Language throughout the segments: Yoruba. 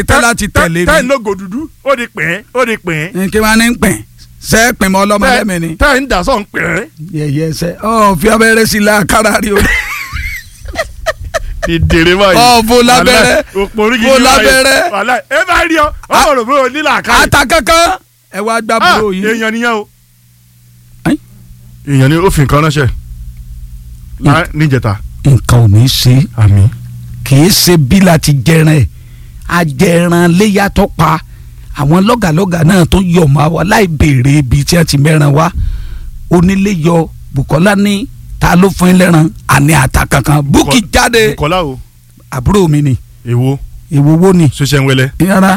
tẹ́ láti tẹ̀lé tẹ́ mi ń lógo dúdú ó di pín ó di pín kí wọ́n á ní pẹ̀ sẹ́ pẹ̀ mọ́ ọlọ́mọ lẹ́mìí ni tẹ́ ń dà sọ̀ ń pín. yẹ̀yẹ́ sẹ́ ọ̀ fi abẹ́rẹ́ sí la kára rí o ìdèrè báyìí. Ọ̀, fò lábẹ́rẹ́, òpó orí fò lábẹ́rẹ́. wàhálà ẹ bá rí ọ ọ rò pé o nílà ká. ata kankan ẹ wá gbá búrò yìí èèyàn nìyẹn o. Ẹ́n? èèyàn ni ó fi nǹkan ránṣẹ́ lá- níjẹta. nǹkan ò ní í ṣe àmì. kì í ṣe bí láti jẹran ẹ̀ ajẹran léyà tó pa àwọn lọ́gàlọ́gà náà tó yọ̀ mọ́ wa láì béèrè ibi tí wọ́n ti mẹ́ran wá onílé yọ Bùkọ́lá ní ta ló fún yín lẹ́ran àní ata kankan búkì jáde Bùkọ́lá o àbúrò mi ni èwo èwo wo ni ṣoṣẹ́ ń wẹlẹ́. yàrá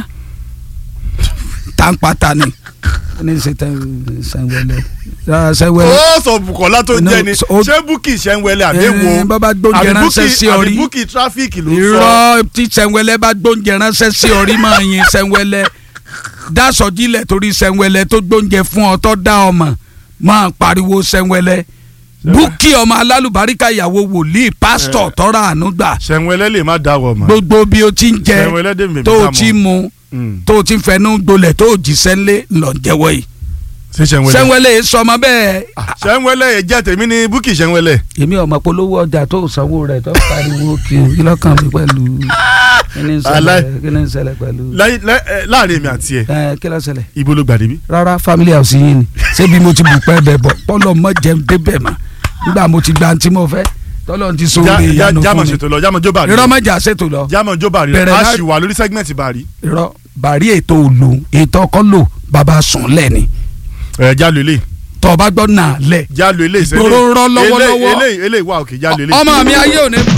tàǹpàtà ni ní ṣe tẹ sẹ́wẹ́lẹ́ sẹ́wẹ́lẹ́ ó sọ Bùkọ́lá tó No, jẹ́ ni so- ṣé búkì ṣẹ́ ń wẹlẹ́ àbí Eh, èwo bàbá gbóúnjẹ àbí ránṣẹ́ búkì sí ọ àbí rí. búkì tráfíìkì ló sọ. irọ́ tí sẹ́wẹ́lẹ́ bá gbóúnjẹ ránṣẹ́ sí orí máa yin sẹ́wẹ́lẹ́ dasọ̀jílẹ̀ torí sẹ́wẹ́lẹ́ tó gbóúnjẹ fún ọ tó dá ọmọ máa pariwo sẹ́wẹ́lẹ́ búkì ọmọ alálùbáríkà ìyàwó wòlíì pásítọ̀ tọ́ra àánú gbà ṣẹ́ ń wẹlẹ́ lè má dáwọ̀ mọ́. gbogbo bí o ti ń jẹ Sẹ́wẹ́lẹ́ dè mí tó o dá mọ́. ti mu Mm. tó o ti fẹnu gbolẹ̀ tó o jíṣẹ́ ńlẹ̀ lọ jẹ́wọ́ yìí ṣé ṣẹ́ ń wẹlẹ́. sẹ́wẹ́lẹ́ sọmọ bẹ́ẹ̀ ṣẹ́ ń wẹlẹ́ ẹ̀ jẹ́ tèmi ní búkì ṣẹ́ ń wẹlẹ́. èmi ọmọ polówó ọjà tó sanwó rẹ̀ tó pariwo kí o kí lọ́kàn mi pẹ̀lú kí ni ń ṣẹlẹ̀ Alẹ́. kí ni ń ṣẹlẹ̀ pẹ̀lú Láyé- lẹ́- ẹ, láàrin èmi àti ẹ ẹ kí ló ṣẹlẹ̀ ibo ló gbàdé bí. rárá family house yín ni ṣébi mo ti bù pẹ́ bẹ̀ bọ̀ pọ́lọ́ mọ́ jẹun débẹ̀ mọ́ nígbà mo ti gba ntí mo fẹ́ tọ́lọ́ ti so Já- oore já- ìyanu jámọ̀ fún mi ṣètò lọ jámọ̀ jó bàrí. irọ́ mọ́jà ṣètò lọ jámọ̀ jó bàrí Bẹ̀rẹ̀ a lá- sì wà lórí sẹ́gmẹ̀ntì bàrí. irọ́ bàrí ètò òlò ètò ọkọ lò bàbá sùn lẹ́ni ẹ jálò ilé tọ́ ọ bá gbọ́ nà lẹ̀ jálò ilé ìṣẹ́lẹ̀ Ìgboro ń rọ́ lọ́wọ́lọ́wọ́. eléyìí eléyìí wà òkè jálò ilé. ọmọ mi ayé òní